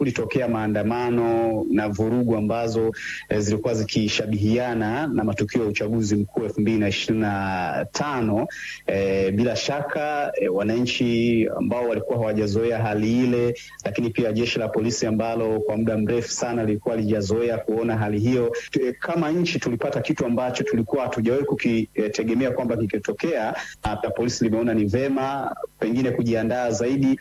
kulitokea maandamano na vurugu ambazo eh, zilikuwa zikishabihiana na matukio ya uchaguzi mkuu elfu mbili na ishirini na tano. Eh, bila shaka eh, wananchi ambao walikuwa hawajazoea hali ile, lakini pia jeshi la polisi ambalo kwa muda mrefu sana lilikuwa lijazoea kuona hali hiyo. Kama nchi tulipata kitu ambacho tulikuwa hatujawahi kukitegemea kwamba kikitokea, na polisi limeona ni vema pengine kujiandaa zaidi.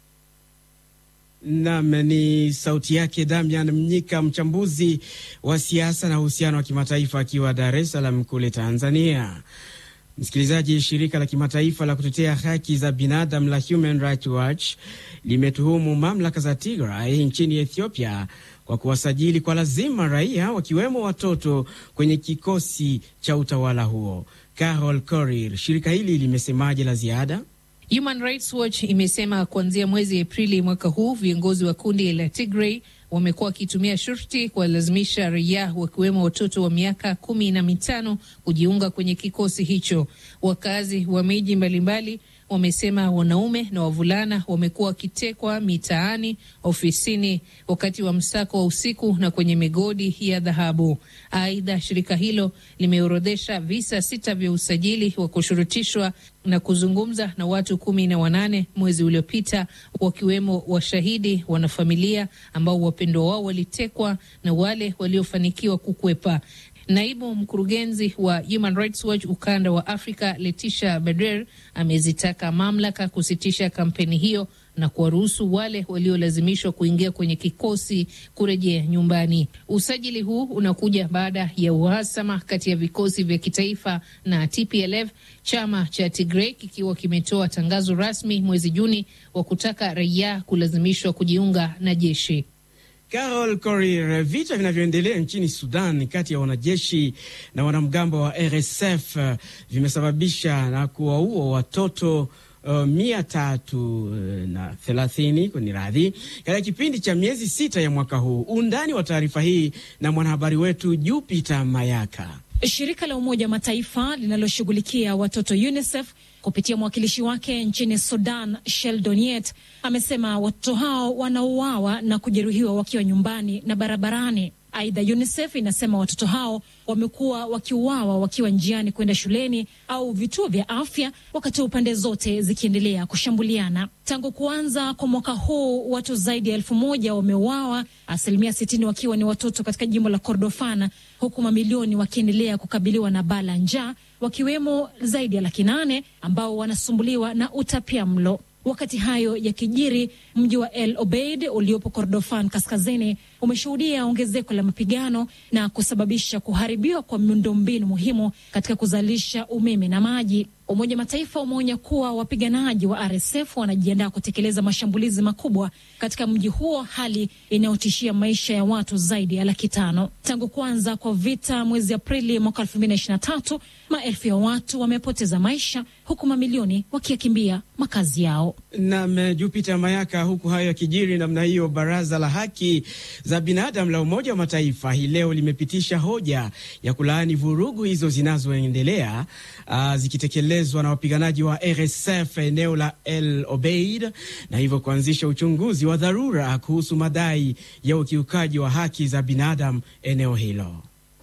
Nam ni sauti yake Damian Mnyika, mchambuzi wa siasa na uhusiano wa kimataifa akiwa Dar es Salaam kule Tanzania. Msikilizaji, shirika la kimataifa la kutetea haki za binadamu la Human Rights Watch limetuhumu mamlaka za Tigray nchini Ethiopia kwa kuwasajili kwa lazima raia wakiwemo watoto kwenye kikosi cha utawala huo. Carol Korir, shirika hili limesemaje la ziada? Human Rights Watch imesema kuanzia mwezi Aprili mwaka huu viongozi wa kundi la Tigray wamekuwa wakitumia shurti kuwalazimisha raia wakiwemo watoto wa miaka kumi na mitano kujiunga kwenye kikosi hicho. Wakazi wa miji mbalimbali wamesema wanaume na wavulana wamekuwa wakitekwa mitaani, ofisini, wakati wa msako wa usiku na kwenye migodi ya dhahabu. Aidha, shirika hilo limeorodhesha visa sita vya usajili wa kushurutishwa na kuzungumza na watu kumi na wanane mwezi uliopita, wakiwemo washahidi, wanafamilia ambao wapendwa wao walitekwa na wale waliofanikiwa kukwepa. Naibu mkurugenzi wa Human Rights Watch ukanda wa Afrika, Letisha Beder, amezitaka mamlaka kusitisha kampeni hiyo na kuwaruhusu wale waliolazimishwa kuingia kwenye kikosi kurejea nyumbani. Usajili huu unakuja baada ya uhasama kati ya vikosi vya kitaifa na TPLF, chama cha Tigray kikiwa kimetoa tangazo rasmi mwezi Juni wa kutaka raia kulazimishwa kujiunga na jeshi. Carol Korir. Vita vinavyoendelea nchini Sudan kati ya wanajeshi na wanamgambo wa RSF vimesababisha na kuwaua watoto uh, mia tatu uh, na thelathini kwenye radhi katika kipindi cha miezi sita ya mwaka huu. Undani wa taarifa hii na mwanahabari wetu Jupiter Mayaka. Shirika la Umoja wa Mataifa linaloshughulikia watoto UNICEF kupitia mwakilishi wake nchini Sudan, Sheldon Yett, amesema watoto hao wanauawa na kujeruhiwa wakiwa nyumbani na barabarani. Aidha, UNICEF inasema watoto hao wamekuwa wakiuawa wakiwa njiani kwenda shuleni au vituo vya afya, wakati wa pande zote zikiendelea kushambuliana. Tangu kuanza kwa mwaka huu, watu zaidi ya elfu moja wameuawa, asilimia sitini wakiwa ni watoto katika jimbo la Kordofan, huku mamilioni wakiendelea kukabiliwa na baa la njaa, wakiwemo zaidi ya laki nane ambao wanasumbuliwa na utapia mlo. Wakati hayo yakijiri, mji wa El Obeid uliopo Kordofan kaskazini umeshuhudia ongezeko la mapigano na kusababisha kuharibiwa kwa miundombinu muhimu katika kuzalisha umeme na maji. Umoja wa Mataifa umeonya kuwa wapiganaji wa RSF wanajiandaa kutekeleza mashambulizi makubwa katika mji huo, hali inayotishia maisha ya watu zaidi ya laki tano. Tangu kuanza kwa vita mwezi Aprili mwaka elfu mbili na ishirini na tatu, maelfu ya watu wamepoteza maisha huku mamilioni wakiyakimbia makazi yao. Nam Jupiter Mayaka. Huku hayo yakijiri namna hiyo, baraza la haki za binadamu la Umoja wa Mataifa hii leo limepitisha hoja ya kulaani vurugu hizo zinazoendelea zikitekelezwa na wapiganaji wa RSF eneo la El Obeid, na hivyo kuanzisha uchunguzi wa dharura kuhusu madai ya ukiukaji wa haki za binadamu eneo hilo.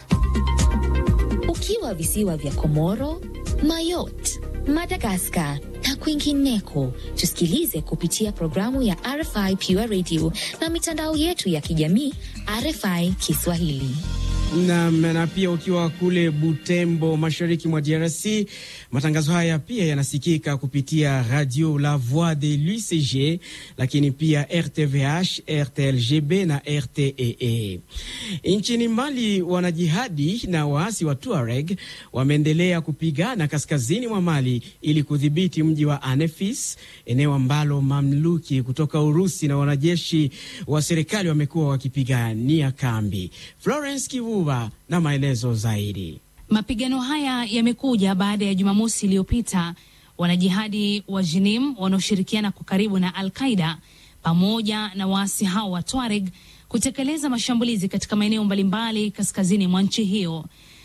Ukiwa visiwa vya Komoro, Mayotte, Madagaskar na kwingineko, tusikilize kupitia programu ya RFI Pure Radio na mitandao yetu ya kijamii RFI Kiswahili. Na, na pia ukiwa kule Butembo mashariki mwa DRC, matangazo haya pia yanasikika kupitia Radio La Voix de l'UCG, lakini pia RTVH, RTLGB na RTEE. Nchini Mali, wanajihadi na waasi wa Tuareg wameendelea kupigana kaskazini mwa Mali ili kudhibiti mji wa Anefis, eneo ambalo mamluki kutoka Urusi na wanajeshi wa serikali wamekuwa wakipigania kambi. Florence Kivu na maelezo zaidi. Mapigano haya yamekuja baada ya Jumamosi iliyopita wanajihadi wa Jinim wanaoshirikiana kwa karibu na Al Qaida pamoja na waasi hao wa Tuareg kutekeleza mashambulizi katika maeneo mbalimbali kaskazini mwa nchi hiyo.